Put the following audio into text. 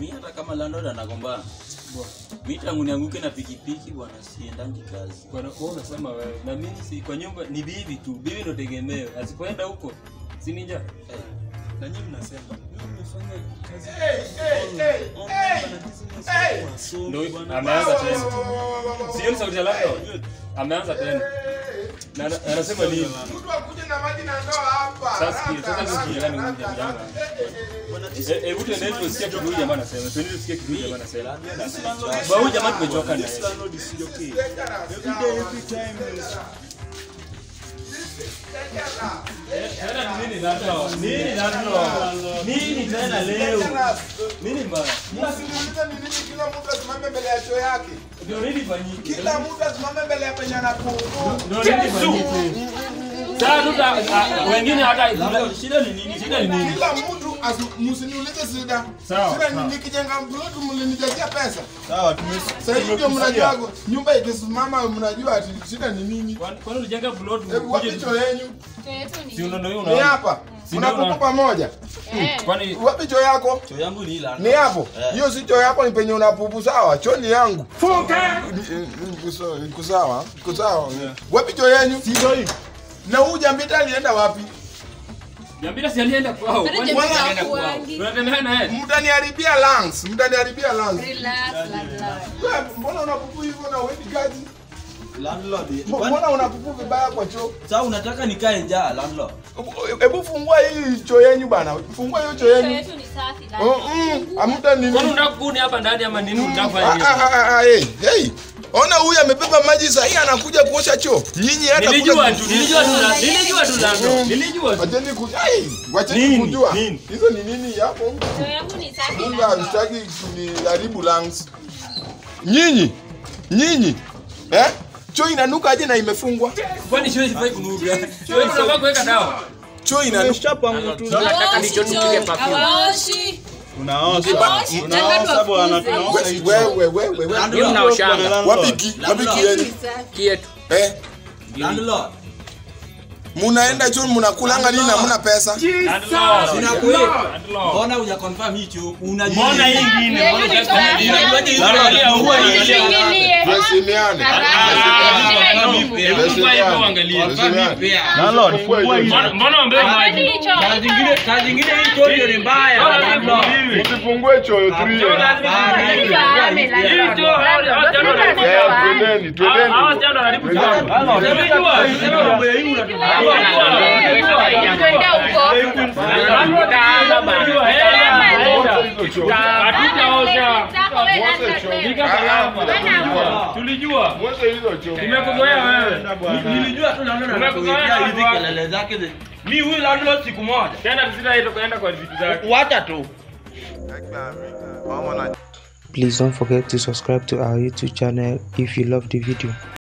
mi hata kama landlord anagombana mi tangu nianguke na pikipiki bwana siendangi kazi Bwana, wewe unasema wewe na mimi si kwa nyumba ni bibi tu bibi ndo tegemeo asipoenda huko si ninja Eh, na nyinyi mnasema mimi nimefanya kazi ndo ameanza tena sio sauti ya laptop ameanza tena na na- anasema nini Mtu akuje na maji na ndoo hapa. sasa sikia sasa Haraka, ndio jirani huyu haraka, jamaa Eh, eh, hebu tuende tusikie kitu huyu jamaa anasema tuende tusikie kitu huyu jamaa anasema Ba, huyu jamaa tumechoka naye tena ni nini landlord nini landlord nini tena leo nini mbaya Msiniulize ni nini kila mtu asimame mbele ya choo yake. ndio nini fanyike Kila mtu asimame mbele ya penye anakuhudumu. ndio nini fanyike sasa tuta ah, wengine hata shida ni nini shida ni nini Kila mtu asi- msiniulize shida. Sawa, Shida ni sawa. nikijenga plot mlinijazia pesa. sawa tume Sasa hivi ndio mnajua nyumba ikisimama mnajua ati shida ni nini. Kwani- kwani ulijenga plot Hebu wapi choo yenu? si unaona hiyo Ni unaona hapa. Si Mnakupa ndio pamoja. kwani Wapi choo yako? choo yangu ni ila Ni hapo. Hiyo si choo yako ni penye unapupu sawa. Choo ni yangu. Iko sawa. Iko sawa. Wapi choo yenu? sio hii Na huyu jambita alienda wapi? Jambira si alienda kwao kwani Jambira wewe alienda kwao hakuangi. unatembea na yeye Mtaniharibia lungs. Mtaniharibia lungs. Relax, landlord. Wewe, Mbona unapupu hivyo na uendi kazi? landlord Mbona unapupu vibaya kwa choo? sasa unataka nikae njaa landlord Hebu fungua hii choo yenu bana. Fungua hiyo choo Choo yenu. yetu ni safi, Oh, landlord. mm, Hamta nini? kwani unataka kuni hapa ndani ama nini unataka Ah, fanya ah, ah, ah, hey, hey. Ona huyu amebeba maji sahi anakuja kuosha choo. Nyinyi hata nilijua kuja- tu nilijua tu la- nilijua tu lando nilijua tu Wacheni ku hey, wacheni Nini? kujua. Nini? Hizo ni nini hapo? Choo yangu ni safi, Mungu landlord. hamstaki kuniharibu lungs. Nyinyi, nyinyi. Eh? Choo inanuka aje na imefungwa? kwani shule sifai kunuga shule sifai kuweka dawa Choo inanuka. Tumeshapanga tu Hawaoshi choo, hawaoshi. unaosha Hawaoshi, nataka unaosha bwana tuwafukuze. tunaosha Wewe wewe wewe. Hiyo mnaoshanga. Wapi ki? Wapi ki yenu? kietu Eh? landlord Munaenda choo mnakulanga nini na mna pesa? mbona uja confirm hicho unajua mbona hii ingine mbona Yetu ni unataka choo nini? yangu. Unajua hizo angalia huwa angalia Tuingilie. Tuheshimiane. Hebu fanya hivyo uangalie landlord fungua hii Mbona- mbona ombe maji Hadi choo. saa zingine hii choo ndio ni mbaya landlord Usifungue choo 3. Hadi choo ame, landlord. choo, hao- hao Landlord, jana tuta wanaharibu choo. Twendeni, twendeni. hawa wasichana wanaharibu choo Landlord, Nilijua. Twende huko. tulijua Mwoshe hizo choo. nimekuzoea wewe nilijua tu naona Umekuzoea hizi bwana. kelele zake zi- mi huyu landlord siku moja tena tusitaenda kuenda kwa vitu zake wacha tu Please don't forget to subscribe to our YouTube channel if you love the video.